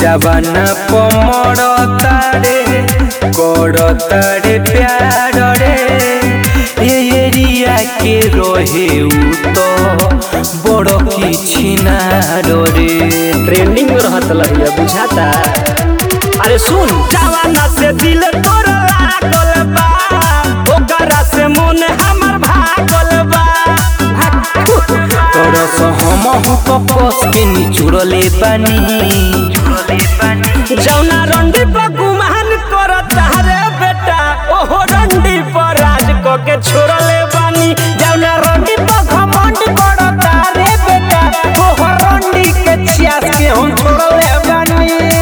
जवाना पमड़ तारे कर तारे प्यार रे ये एरिया के रहे उ तो बड़ किछि ना रे ट्रेंडिंग में रहत लहिया बुझाता अरे सुन जवाना से दिल तोर लागल बा ओकरा से मन हमर भागल बा तोर सहमहु कपस के निचुड़ले बानी जौना रंडी पर गुमान करता रे बेटा ओहो रंडी पर राज क के छोड़ले बानी जौना रंडी पर घमंड करता रे बेटा ओहो रंडी के छियास के हम छोड़ले बानी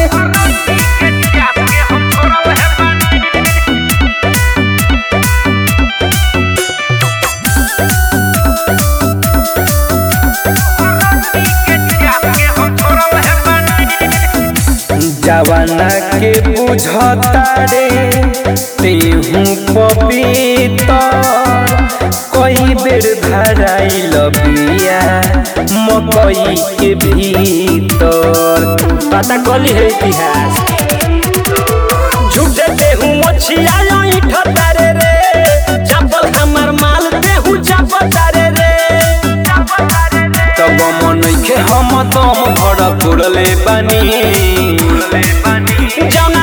जवाना के बुझता रे तेहू पपीता कई बेर धराइल बिया मकई के भीतर पता कली है इतिहास झूठे देहू मछिया ईठ तारे रे चपल हमर माल देहू चप तारे रे तब मनैखे हम दम भर पुरले बानी जौन